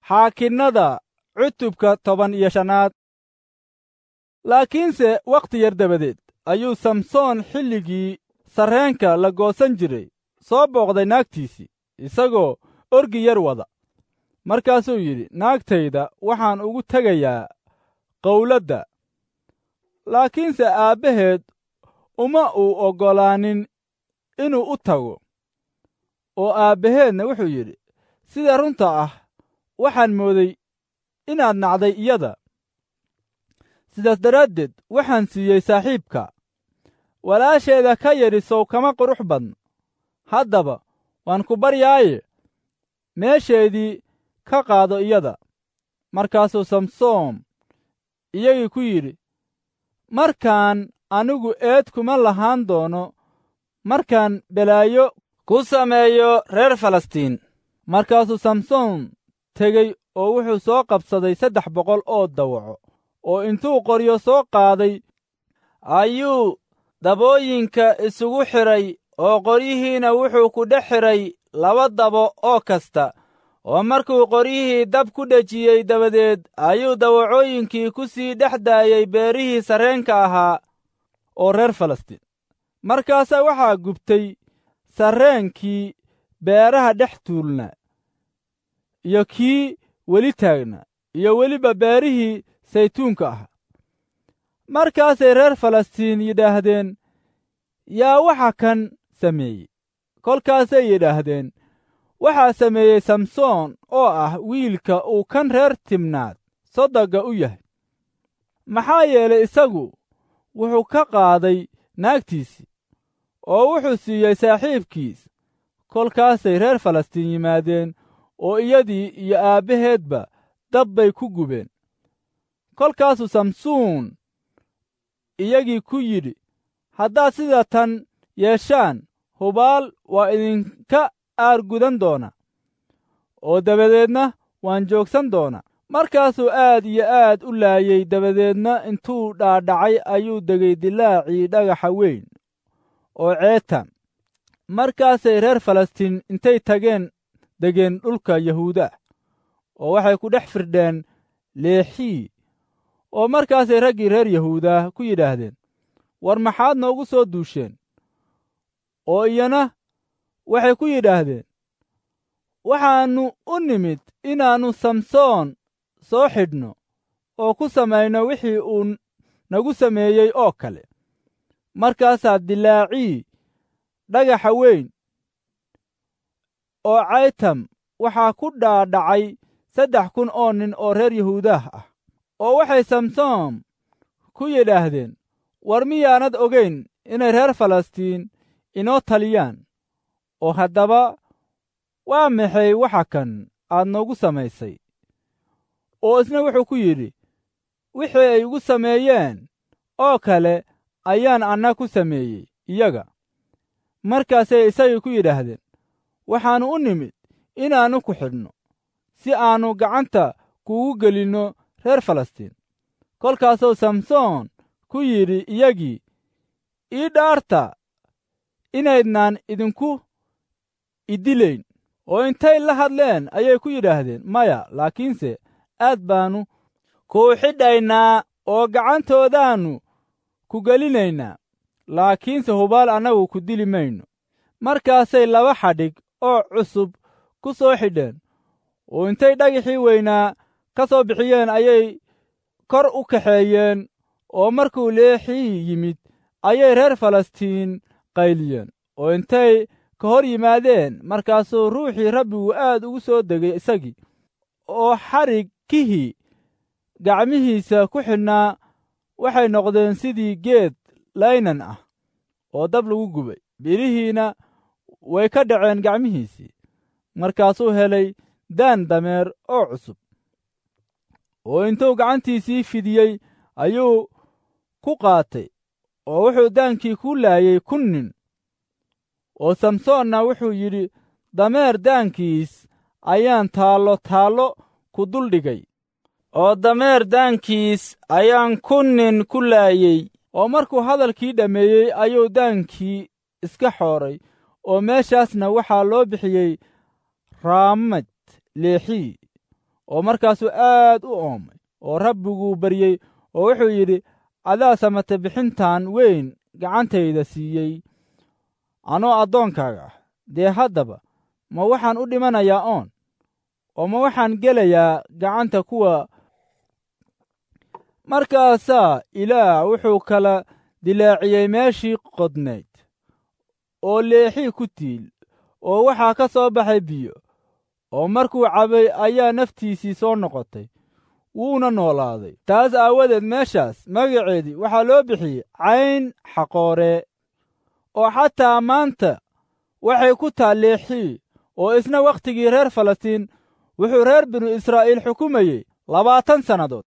xaakinnada cutubka toban iyo shanaad laakiinse wakhti yar dabadeed ayuu samsoon xilligii sarreenka la goosan jiray soo booqday naagtiisii isagoo orgi yar wada markaasuu yidhi naagtayda waxaan ugu tegayaa qowladda laakiinse aabbaheed uma uu oggolaanin inuu u tago oo aabbaheedna wuxuu yidhi sida runta ah waxaan mooday inaad nacday iyada sidaas daraaddeed waxaan siiyey saaxiibka walaasheeda ka yadhi sow kama qurux badno haddaba waan ku baryaaye meesheedii ka qaado iyada markaasuu samsoom iyagii ku yidhi markaan anigu eed kuma lahaan doono markaan belaayo ku sameeyo reer falastiin markaasuu samsoon tegey oo wuxuu soo qabsaday saddex boqol oo dawaco oo intuu qoryo soo qaaday ayuu dabooyinka isugu xidhay oo qoryihiina wuxuu ku dhex xidhay laba dabo oo kasta oo markuu qoryihii dab ku dhejiyey dabadeed ayuu dawacooyinkii ku sii dhex daayey beerihii sarreenka ahaa oo reer falastiin markaasaa waxaa gubtay sarreenkii beeraha dhex tuulnaa iyo kii weli taagnaa iyo weliba beerihii saytuunka ahaa markaasay reer falastiin yidhaahdeen yaa waxa kan sameeyey kolkaasay yidhaahdeen waxaa sameeyey samsoon oo ah wiilka uu kan reer timnaad sodogga u yahay maxaa yeelay isagu wuxuu ka qaaday naagtiisii oo wuxuu siiyey saaxiibkiis kolkaasay reer falastiin yimaadeen oo iyadii iyo aabbaheedba dab bay ku gubeen kolkaasuu samsuun iyagii ku yidhi haddaad sida tan yeeshaan hubaal waa idinka aargudan doona oo dabadeedna waan joogsan doonaa markaasuu aad iyo aad u laayey dabadeedna intuu dhaadhacay ayuu degay dilaacii dhagaxa weyn oo ceetam markaasay reer falastiin intay tageen degeen dhulka yahuuda oo waxay ku dhex firdheen leexii oo markaasay raggii reer yahuuda ku yidhaahdeen war maxaad noogu soo duusheen oo iyana waxay ku yidhaahdeen waxaannu u nimid inaannu samsoon soo xidhno oo ku samayno wixii uu nagu sameeyey oo kale markaasaa dilaacii dhagaxa weyn oo caytam waxaa ku dhaadhacay saddex kun oo nin oo reer yahuudaah ah oo waxay samsoom ku yidhaahdeen war miyaanad ogayn inay reer falastiin inoo taliyaan oo haddaba waa maxay waxa kan aad noogu samaysay oo isna wuxuu ku yidhi wixii ay igu sameeyeen oo kale ayaan anna ku sameeyey iyaga markaasay isagii ku yidhaahdeen waxaannu u nimid inaannu ku xidhno si aannu gacanta kuugu gelinno reer falastiin kolkaasuu samsoon ku yidhi iyagii ii dhaarta inaydnaan idinku idilayn oo intay la hadleen ayay ku yidhaahdeen maya laakiinse aad baannu kuu xidhaynaa oo gacantoodaannu ku gelinaynaa laakiinse hubaal annagu ku dili mayno markaasay laba xadhig oo cusub ku soo xidheen oo intay dhagaxii weynaa ka soo bixiyeen ayay kor u kaxeeyeen oo markuu leexii yimid ayay reer falastiin qayliyeen oo intay ka hor yimaadeen markaasuu ruuxii rabbigu aad ugu soo degay isagii oo xadhigkihii gacmihiisa ku xidhnaa waxay noqdeen sidii geed laynan ah oo dab lagu gubay birihiina way ka dhaceen gacmihiisii markaasuu helay daan dameer oo cusub oo intuu gacantiisii fidiyey ayuu ku qaatay oo wuxuu daankii ku laayey kun nin oo samsoonna wuxuu yidhi dameer daankiis ayaan taallo taallo ku duldhigay oo dameer daankiis ayaan kun nin ku laayey oo markuu hadalkii dhammeeyey ayuu daankii iska xooray oo meeshaasna waxaa loo bixiyey raamad leexii oo markaasuu aad u oomay oo rabbiguu baryey oo wuxuu yidhi adaa samate bixintan weyn gacantayda siiyey anoo addoonkaaga ah dee haddaba ma waxaan u dhimanayaa oon oo ma waxaan gelayaa gacanta kuwa markaasaa ilaah wuxuu kala dilaaciyey meeshii qodnayd oo leexii ku tiil oo waxaa ka soo baxay biyo oo markuu cabay ayaa naftiisii soo noqotay wuuna noolaaday taas aawadeed meeshaas magaceedii waxaa loo bixiyey cayn xaqooree oo xataa maanta waxay ku taal leexii oo isna wakhtigii reer falastiin wuxuu reer binu israa'iil xukumayey labaatan sannadood